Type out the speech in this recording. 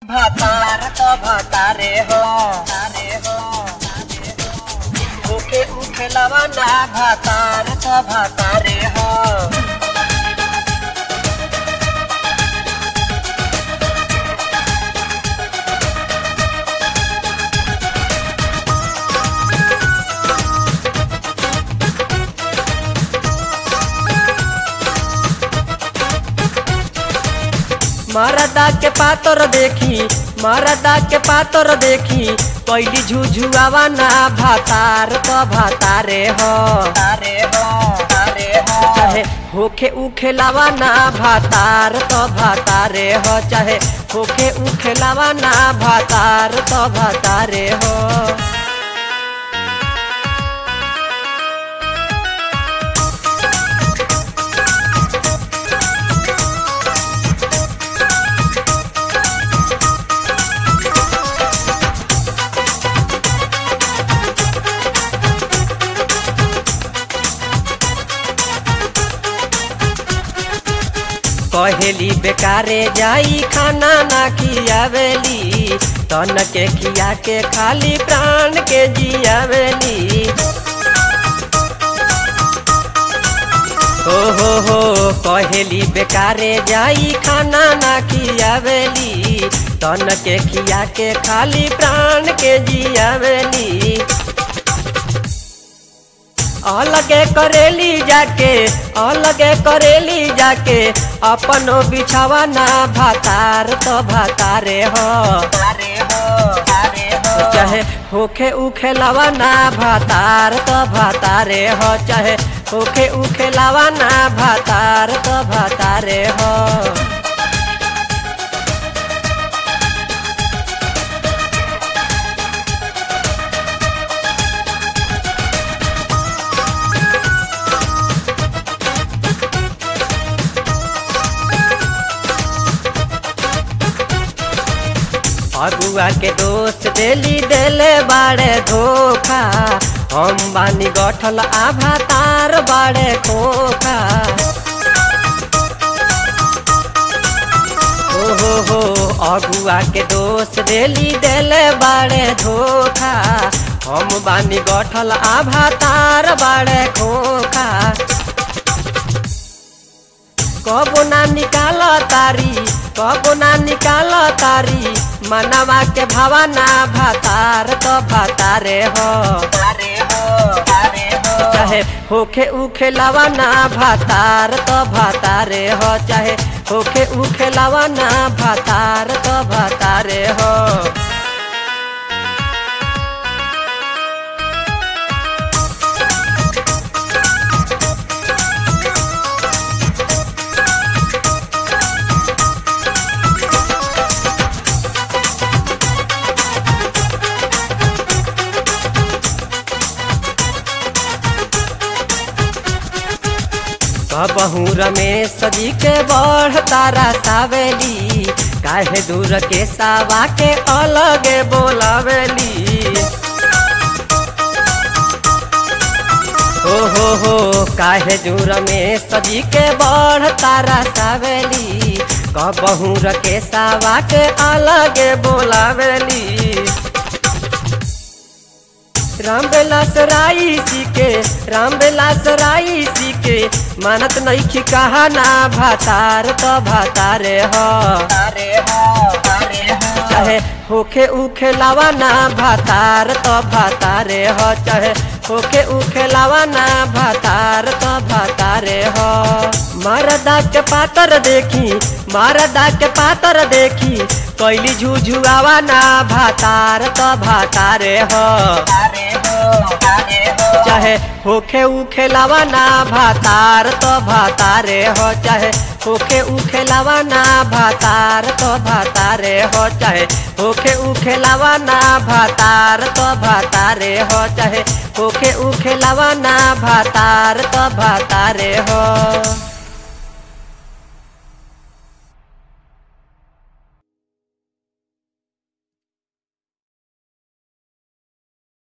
भातार तो भातारे हो तारे हो उखे उखे लवाना भातार तो भातारे हो मरदा के पातर देखी मरदा के पातर देखी पहली झुझुआवा ना भातार तो भातारे हो तारे हो तारे हो चाहे होखे उखे लावा ना भातार तो भातारे हो चाहे होखे उखे लावा ना भातार तो भातारे हो कहेली बेकारे जाई खाना ना खियावेली तन के खिया के खाली प्राण के जियावेली हो हो हो कहेली बेकारे जाई खाना ना खियावेली तन के खिया के खाली प्राण के जियावेली अलगे करेली जाके अलगे करेली जाके अपनो बिछावा ना भातार तो भातारे हो तारे हो तारे हो चाहे होखे उखे लावा ना भातार तो भातारे हो चाहे होखे उखे लावा ना भातार तो भातारे हो अगुआ के दोस्त देली देले बाड़े धोखा हम बानी गठल आभा तार बाड़े खोखा हो हो हो अगुआ के दोस्त देली देले बाड़े धोखा हम बानी गठल आभा तार बाड़े खोखा कबो ना निकाल तारी कबो ना निकाल तारी मनवा के भावना भातार तो भातारे हो तारे हो तारे हो चाहे होखे उखे लवाना भातार तो भातारे हो चाहे होखे उखे लवाना भातार तो भातारे हो कबहू रमेश जी के बढ़ तारा सावेली काहे दूर के सावा के अलगे बोलावेली हो हो हो काहे दूर में सजी के बढ़ तारा सावेली कबहू के सावा के अलगे बोलावेली राम बेलास राई सीके राम बेलास राई सीके मानत नईखी कहा ना भातार तो भातारे हो तारे हो तारे हो चाहे होखे उखे लावा ना भातार तो भातारे हो चाहे होखे उखे लावा ना भातार तो भातारे हो मरदा के पातर देखी मरदा के पातर देखी कैली झुझुआवा ना भातार तो भातारे हो तारे हो तारे हो चाहे होखे उखे लावा ना भातार तो भातारे हो चाहे होखे उखे लावा ना भातार तो भातारे हो चाहे होखे उखे लावा ना भातार तो भातारे हो चाहे होखे उखे लावा ना भातार तो भातारे हो